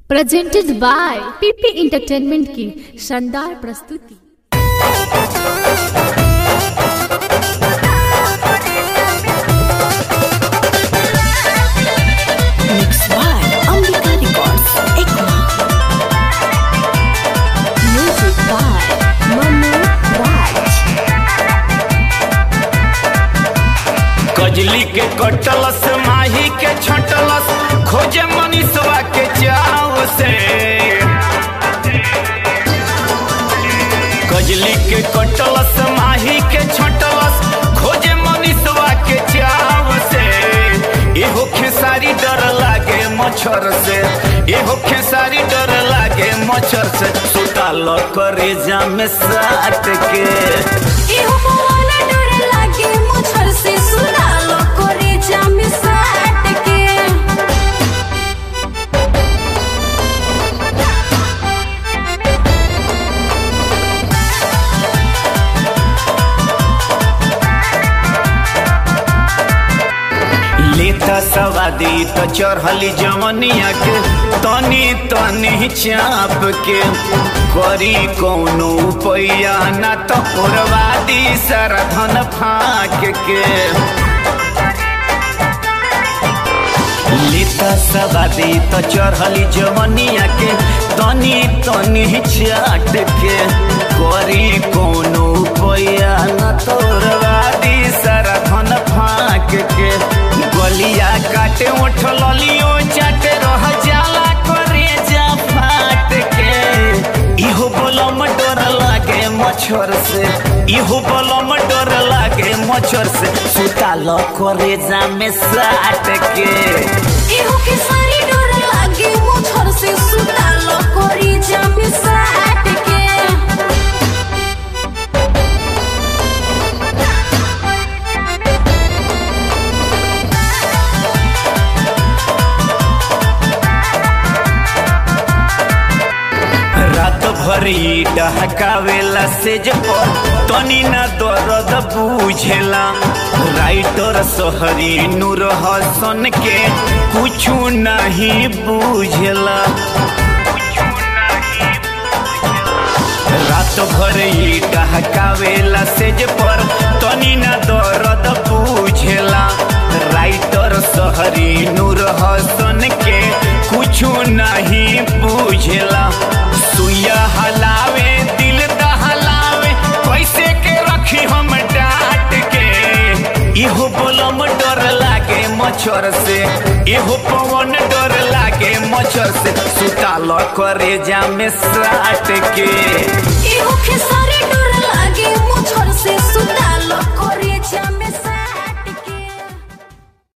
Presented by पीपी entertainment की शानदार प्रस्तुति Mix by Ambika Records, Ekma. Music by Manu Raj. कजली के कटलस माही के छटलस खोजे मनीषवा के चाव से कजली के कटलस माही के छटलस खोजे मनीषवा के चाव से एहो खेसारी डर लागे मच्छर से एहो खेसारी डर लागे मच्छर से सुताल करे जामे साट के एहो मोहला डर लागे मुझर से सुना लो करे जामे साट के लेता सवादी तो चढ़ली जवनिया के तनी तनी चाप के करी कौनो पैया ना तो उड़वादी सारा धन फाक के लेता सवादी तो चढ़ली जवनिया के तनी तनी चाट के करी कौनो पैया ना तो उड़वादी सारा धन फाक के गलिया काटे ओठ ललियो चाटे रह जाला करे जा फाट के इहो बलम डर लागे मच्छर से इहो बलम डर लागे मच्छर से सुताल करे जा में साट के एहो के सारी डर लागे मुझर से सुना लो करे जामे साट के रात भरी डहकावेला सेज पर तनी ना दर्द बुझेला राइटर सोहरी नूर हसन के कुछ नहीं बुझेला रात भर ही डहकावेला सेज पर तनी ना दर्द बुझेला राइटर सहरी नूर हसन के कुछ नहीं बुझेला सुइया हलावे दिल दहलावे कैसे के रखी हम डांट के इहो बोलम डर लागे मच्छर से इहो पवन डर लागे मच्छर से सुताल करे जामे साट के एहो के सारी डर